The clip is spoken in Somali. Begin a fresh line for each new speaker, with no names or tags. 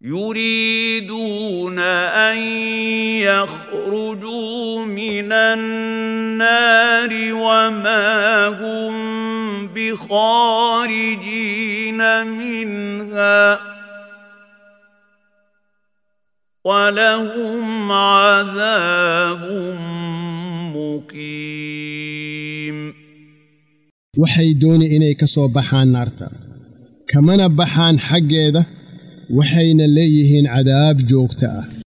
يريدون ان يخرجوا من النار وما هم بخارجين منها ولهم عذاب مقيم
waxay dooni inay ka soo baxaan naarta kamana baxaan xaggeeda waxayna leeyihiin cadaab joogta ah